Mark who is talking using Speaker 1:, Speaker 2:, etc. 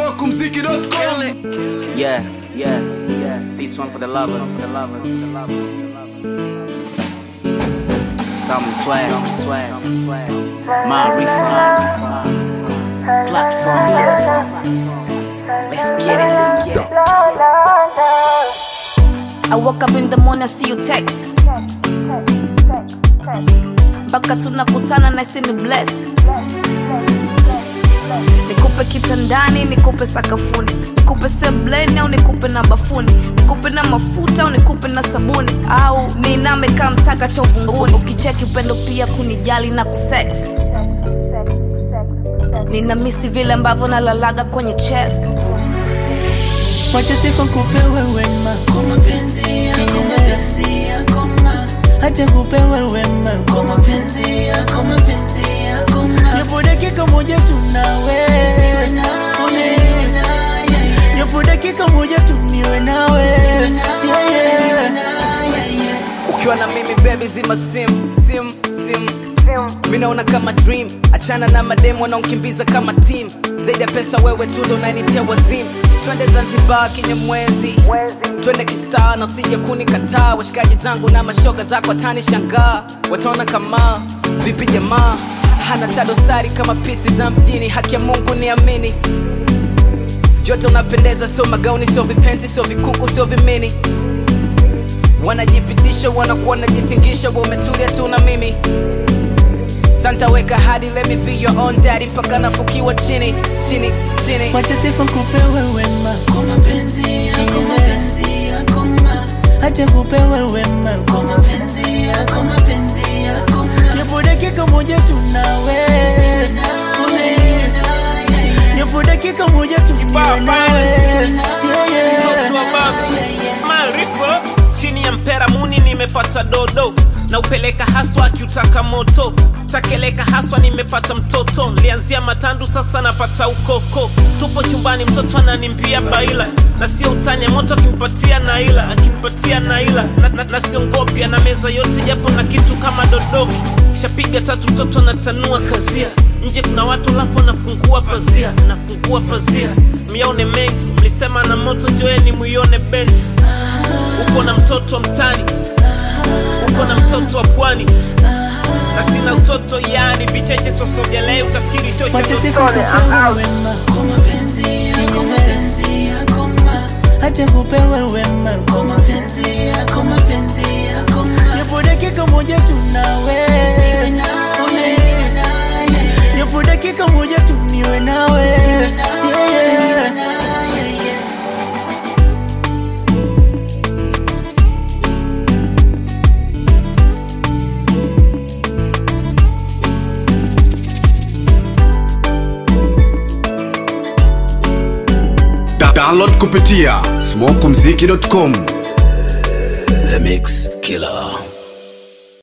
Speaker 1: smokumziki.com
Speaker 2: Yeah, yeah, yeah. This one for the lovers. For the lovers. Some swag, swag, Marifa, platform. Let's get it, let's get it.
Speaker 3: I woke up in the morning, I see you text. Mpaka tunakutana na isi ni bless. Nikupe kitandani, nikupe sakafuni, nikupe sebleni au nikupe na bafuni, nikupe na mafuta au nikupe na sabuni, au niname kama mtaka cha uvunguni. Ukicheki upendo pia kunijali na kusex. Nina misi vile ambavyo nalalaga kwenye chest.
Speaker 4: Wacha sifa kupewe wema kwa mapenzi yako, mapenzi yako ma. Acha kupewe wema kwa mapenzi yako, mapenzi yako ma. Japo dakika moja tunawe Japo dakika moja tu niwe nawe Yeah, yeah.
Speaker 2: ukiwa na mimi baby zima sim sim sim mi naona kama dream achana na mademu wanaonkimbiza kama team zaidi ya pesa wewe tu ndo unanitia wazimu twende zanzibar kinyamwezi twende kistaa na usije kunikataa washikaji zangu na mashoga zako hatani shangaa wataona kama vipi jamaa hana tadosari kama pisi za mjini haki ya mungu niamini vyote unapendeza sio magauni sio vipenzi sio vikuku sio vimini wanajipitisha wanakuwa wanajitingisha wa umetulia tu na mimi santa weka hadi let me be your own daddy mpaka nafukiwa chini chini chini
Speaker 4: Wacha sifa kupewe wema kwa mapenzi yako, mapenzi yako ma. Acha kupewe wema kwa mapenzi yako, mapenzi yako ma. Japo dakika moja tunawe Japo dakika moja tu niwe nawe Yeah, yeah.
Speaker 5: mtoto wa baba maarifa chini ya mpera muni nimepata dodo na upeleka haswa akiutaka moto takeleka haswa nimepata mtoto lianzia matandu sasa napata ukoko tupo chumbani mtoto ananimbia baila na sio utani moto akimpatia naila akimpatia naila na, na, na siongopya na meza yote japo na kitu kama dodoki shapiga tatu mtoto anatanua kazia nje kuna watu lafu nafungua pazia nafungua pazia mione mengi mlisema na moto njoeni muione bendi uko na mtoto wa mtani uko na mtoto wa pwani na sina utoto yani vicheche sosogelee utafikiri chocho
Speaker 4: Wacha sifa kupewe wema kwa mapenzi yako, mapenzi yako ma. Acha kupewe wema kwa mapenzi yako, mapenzi yako ma. Japo dakika moja tunawe Japo dakika moja tu niwe nawe Yeah, yeah.
Speaker 1: Da- download kupitia smokumziki.com
Speaker 6: The Mix Killer.